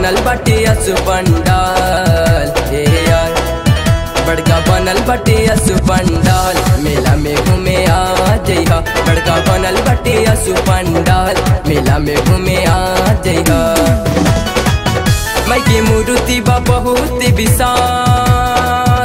बनल बाटे असु पंडाल ए यार बड़का बनल बाटे असु पंडाल मेला में घूमे आ जइहा बड़का बनल बाटे असु पंडाल मेला में घूमे आ जइहा मैं की मूर्ति बा बहुत विशाल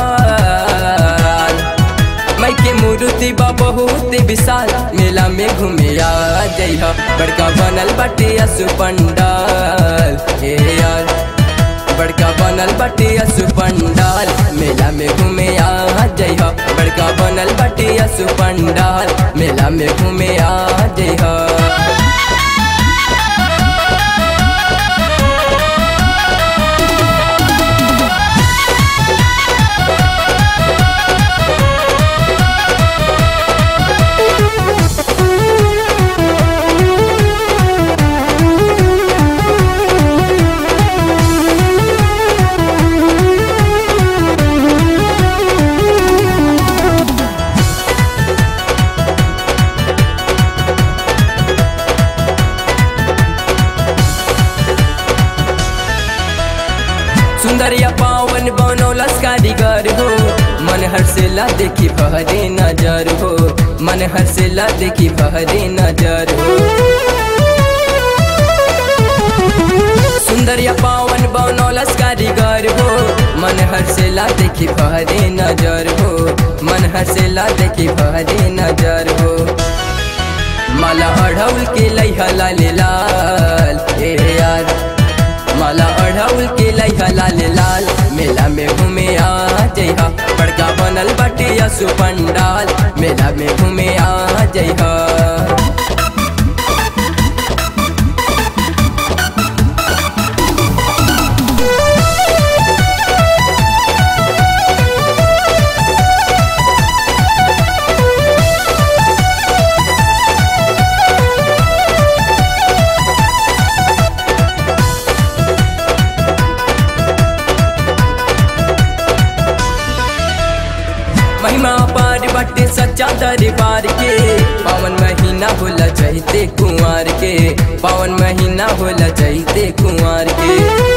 मैं के मूर्ति बा बहुत विशाल मेला में घूमे आ जइहा बड़का बनल बाटे असु पंडाल हे यार बड़का बनल बाटे असु पंडाल मेला में घूमे आ जइहा बड़का बनल बाटे असु पंडाल मेला में घूमे आ जइहा सुंदरिया पावन बनौलस कारीगर हो मन हर्षेला देखी बहरे नजर हो मन हर्षेला देखी बहरे नजर हो सुंदरिया पावन बनौलस कारीगर हो मन हर्षेला देखी बहरे नजर हो मन हर्षेला देखी बहरे नजर हो माला अढ़ौल के लैहा लाल लाल ए यार माला अढ़ौल के लैहा लाल लाल मेला में घूमे आ जइहा बड़का बनल बाटे असु पंडाल मेला में घूमे आ जइहा महिमा पार बटे सच्चा दरबार के पावन महीना होला चैते कुंवर के पावन महीना होला चैते कुंवर के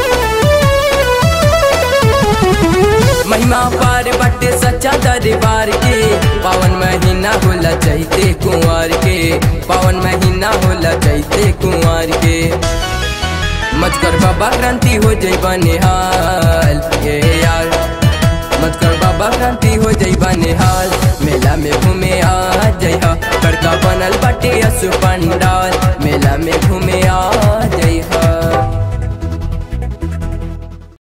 महिमा पार बटे सच्चा दरबार के पावन महीना होला चैते कुंवर के पावन महीना होला चैते कुंवर के मत कर बाबा क्रांति हो जई बनिहाल ये यार मत कर बाबा क्रांति हो जई बनिहाल मेला में घूमे आ